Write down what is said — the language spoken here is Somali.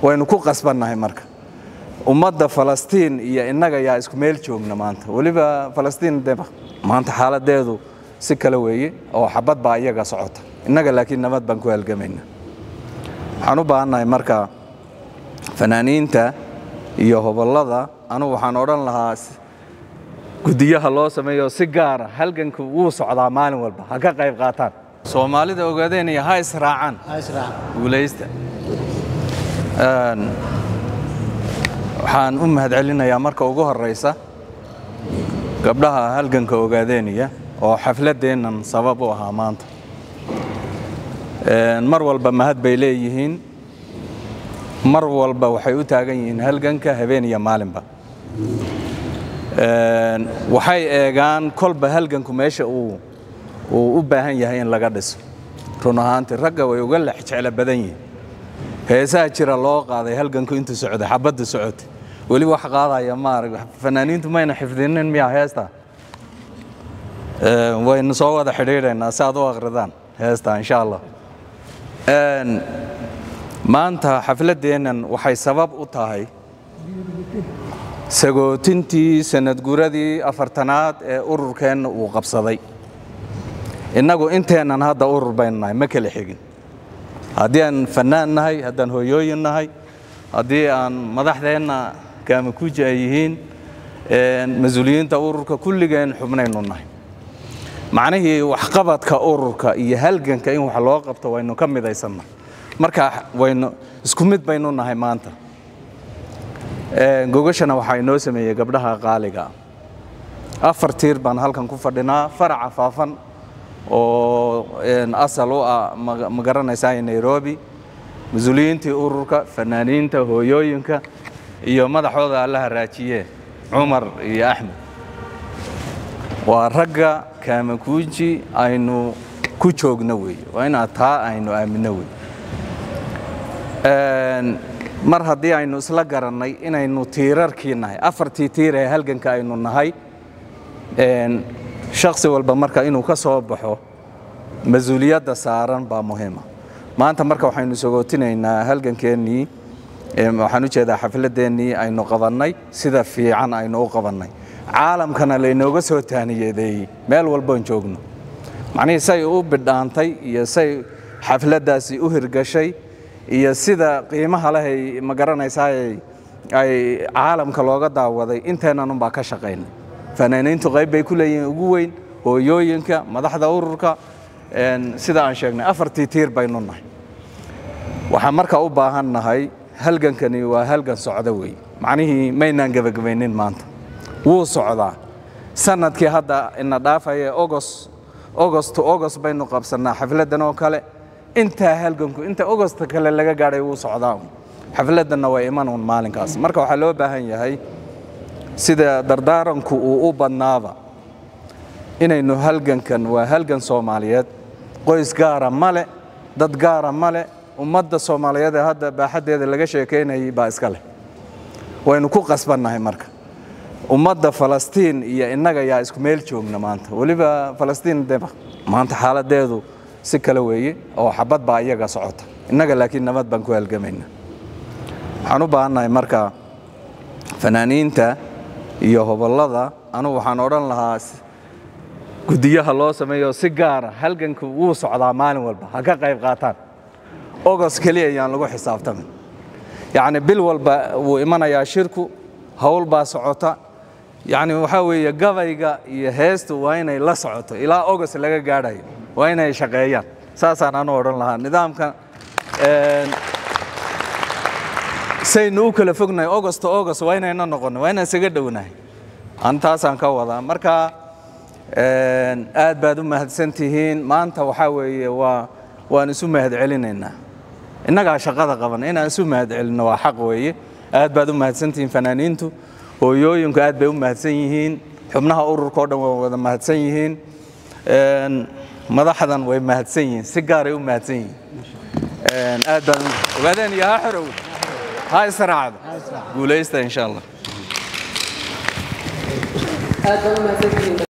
waynu ku qasbannahay marka ummadda falastiin iyo innaga yaa isku meel joogna maanta weliba falastiin de maanta xaaladeedu si kale weeye oo xabad baa iyaga socota innaga laakiin nabad baan ku halgamayna waxaan u baahannahay marka fanaaniinta iyo hobollada anugu waxaan odhan lahaa guddiyaha loo sameeyo si gaara halganku wuu socdaa maalin walba ha ka qayb qaataan soomaalida ogaadeenaya ha israacaan guulaysta waxaan u mahadcelinayaa marka ugu horeysa gabdhaha halganka ogaadeenaya oo xafladdeennan sabab u ahaa maanta mar walba mahad bay leeyihiin mar walba waxay u taagan yihiin halganka habeen iyo maalinba waxay eegaan kolba halganku meesha uu uu u baahan yahay in laga dhiso run ahaantii ragga way uga lex jeclo badan yihiin heesaha jira loo qaaday halganku intuu socday xabadda socotay weli wax qaadaya maarag fanaaniintu mayna xifdinin miyaa heesta waynu soo wada xidhiidhaynaa si aad u akhridaan heesta insha allah maanta xafladdeennan waxay sabab u tahay sagootintii sanadguradii afartanaad ee ururkeenna uu qabsaday innagu inteennan hadda urur baynu nahay ma kala xigin haddii aan fannaan nahay haddaan hooyooyin nahay haddii aan madaxdeenna kaamakuuji ay yihiin mas-uuliyiinta ururka kulligeen xubnaynu nahay macnihii waxqabadka ururka iyo halganka in wax loo qabto waynu ka midaysannahay marka waynu isku mid baynu nahay maanta gogashana waxaa inoo sameeyey gabdhaha qaaliga afar tiir baan halkan ku fadhinaa faraca faafan oo asal u ah ma garanaysaa nairobi mas-uuliyiintii ururka fanaaniinta hooyooyinka iyo madaxooda alla haraajiye cumar iyo axmed waa ragga kaamakuuji aynu ku joogno weeye waa inaad taa aynu aaminno wey mar haddii aynu isla garannay inaynu tiirarkii nahay afartii tiir ee halganka aynu nahay shaksi walba marka inuu ka soo baxo mas-uuliyadda saaran baa muhiima maanta marka waxaynu sogootinaynaa halgankeennii waxaan u jeedaa xafladeennii aynu qabannay sida fiican aynu u qabannay caalamkana laynooga soo taaniyadeeyey meel walboon joogno macnihii say u bidhaantay iyo say xafladdaasi u hirgashay iyo sida qiimaha lehay ma garanaysaa ay caalamka looga daawaday inteennanunbaa ka shaqaynay fanaaniintu qayb bay ku leeyihiin ugu weyn hooyooyinka madaxda ururka sida aan sheegnay afartii tiir baynu nahay waxaan marka u baahan nahay halgankani waa halgan socda weeye macnihii maynaan gebagabaynin maanta wuu socdaa sanadkii hadda ina dhaafaya ogos ogost to ogos baynu qabsannaa xafladdan oo kale intaa halganku inta ogosta kale laga gaadhay wuu socdaa xafladdanna waa imanuun maalinkaas marka waxaa loo baahan yahay sida dardaaranku uu u badnaaba inaynu halgankan waa halgan soomaaliyeed qoys gaara male dad gaara male ummadda soomaaliyeed ee hadda baaxaddeeda laga sheekaynayay baa iska leh waynu ku qasbannahay marka ummadda falastiin iyo innaga yaa isku meel joogna maanta weliba falastiin de maanta xaaladeedu si kale weeye oo xabad baa iyaga socota innaga laakiin nabad baan ku halgamayna waxaan u baahannahay marka fanaaniinta iyo hobollada anugu waxaan odhan lahaa guddiyaha loo sameeyo si gaara halganku wuu socdaa maalin walba ha ka qayb qaataan ogos keliya ayaan lagu xisaabtamin yacni bil walba wuu imanayaa shirku howl baa socota yacni waxaa weeye gabayga iyo heestu waa inay la socoto ilaa ogos laga gaadhayo waa inay shaqeeyaan saasaan anu odhan lahaa nidaamka saynu u kala fognahay ogosto ogos waa inayna noqono waa inaan isaga dhownahay an taasaan ka wadaa marka aad baad u mahadsan tihiin maanta waxaa weeye waa waan isu mahad celinaynaa innagaa shaqada qaban inaan isu mahad celinno waa xaq weeye aad baad u mahadsantihiin fanaaniintu hooyooyinku aad bay u mahadsan yihiin xubnaha ururka o dhan waa wada mahadsan yihiin madaxdan way mahadsan yihiin si gaaray u mahadsan yihiin aad baan ogaadeen iyo ha xorow ha israacdo guulaysta insha allah